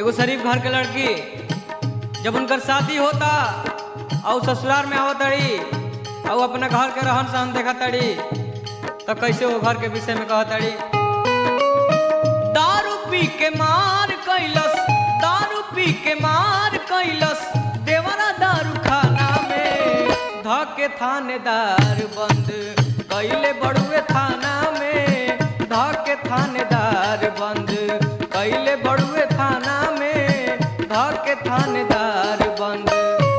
एगो शरीफ घर के लड़की जब उनकर शादी होता और ससुराल में आवत तड़ी और अपना घर के रहन सहन देखा तड़ी तो कैसे वो घर के विषय में कह तड़ी दारू पी के मार कैलस दारू पी के मार कैलस देवरा दारू खाना में धके थानेदार बंद कैले बड़ुए थाना में धके थानेदार बंद कैले बड़ुए थाना में धके थानेदार बंद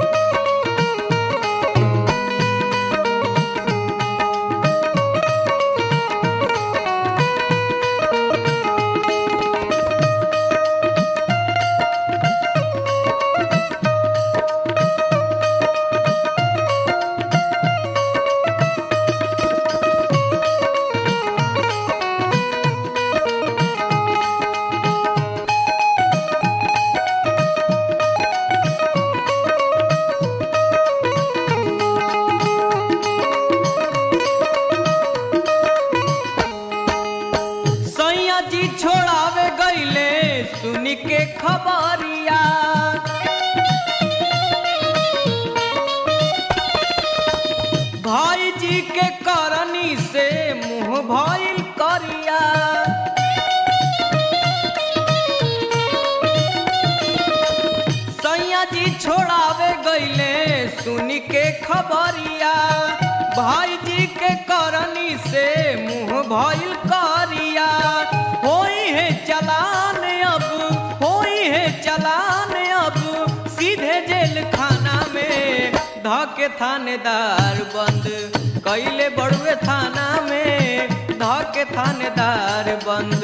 सैया जी छोड़ावे गईले सुनी के खबरिया भाई जी के करनी से मुंह भइल करिया सैया जी छोड़ावे गईले सुनी के खबरिया भाई जी के करनी से मुंह भइल करिया होई है चलान अब होई है चलान अब सीधे जेल खाना में धके थानेदार बंद कैले बड़ुए थाना में धके थानेदार बंद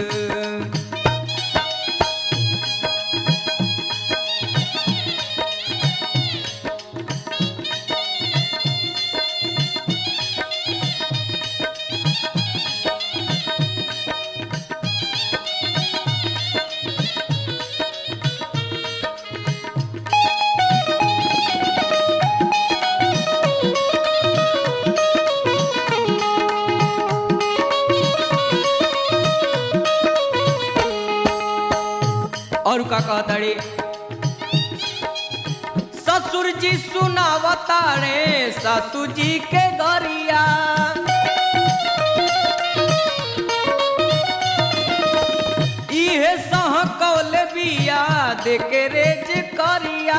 और का कहताड़ी ससुर जी सुनावताड़े सासू जी के गरिया इहे सहकौल बिया देके रेज करिया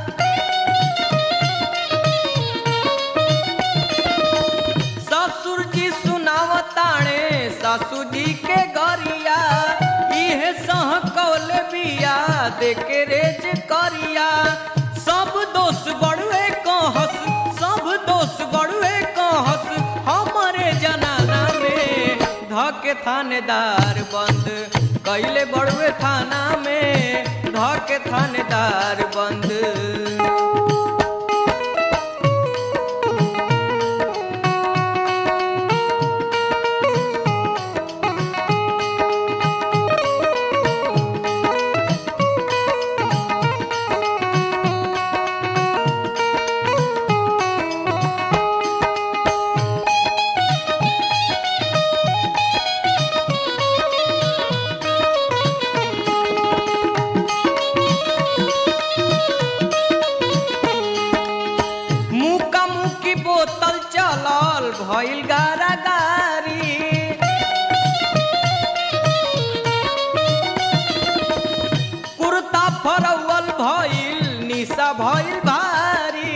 ससुर जी सुनावताड़े सासू जी के गरिया इहे सहकौल बिया देके रेज करिया सब दोष बड़ुए कहस सब दोष बड़ुए कहस हमारे जनाना में धके थानेदार बंद कैले बड़ुए थाना में धके थानेदार बंद मुका मुकी बोतल चलल भइल गारा गारी कुर्ता फरौल भइल निशा भइल भारी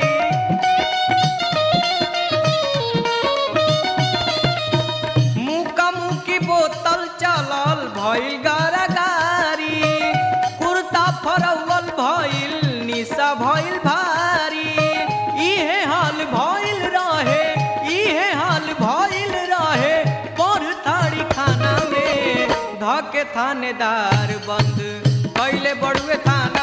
मुका मुकी बोतल चलल भइल गारा गारी कुर्ता फरौल भइल निशा भइल भारी इहे हाल भइल रहे इहे हाल भइल रहे पर थाड़ी खाना में धके थानेदार बंद कैले बड़ुए थाना